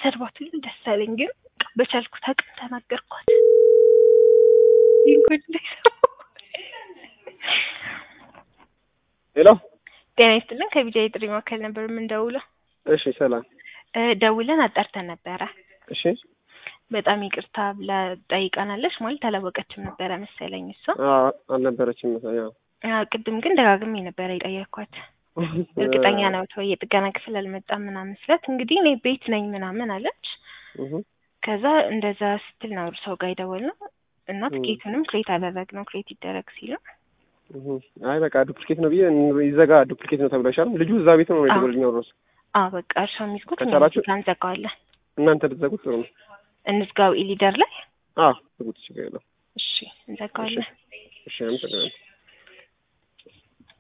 ብሰድባት ሁሉ ደስ አለኝ፣ ግን በቻልኩት አቅም ተናገርኳት። ይህን ጉድ እንዳይሰሙ። ሄሎ ጤና ይስጥልን። ከቢጃ የጥሪ ማዕከል ነበር የምንደውለው። እሺ ሰላም እ ደውለን አጣርተን ነበረ። እሺ በጣም ይቅርታ ብላ ጠይቃናለች። ማለት አላወቀችም ነበረ መሰለኝ እሷ። አዎ አልነበረችም ያው አዎ፣ ቅድም ግን ደጋግሜ ነበረ የጠየኳት። እርግጠኛ ነው ተው የጥገና ክፍል አልመጣም ምናምን ስላት እንግዲህ እኔ ቤት ነኝ ምናምን አለች። እህ ከዛ እንደዛ ስትል ነው ሰው ጋር የደወልነው እና ትኬቱንም ክሬት አደረግነው ክሬት ይደረግ ሲሉ እህ አይ በቃ ዱፕሊኬት ነው ብዬ ይዘጋ ዱፕሊኬት ነው ተብለሻል። ልጁ እዛ ቤት ነው የደወልኝ አውሮስ አ በቃ እርሻ የሚዝጉት ከቻላችሁ- እኛ እንዘጋዋለን። እናንተ ብትዘጉት ጥሩ ነው። እንዝጋው ኢሊደር ላይ አዎ ዝጉት ችግር የለውም። እሺ እንዘጋዋለን። እሺ አመሰግናለሁ።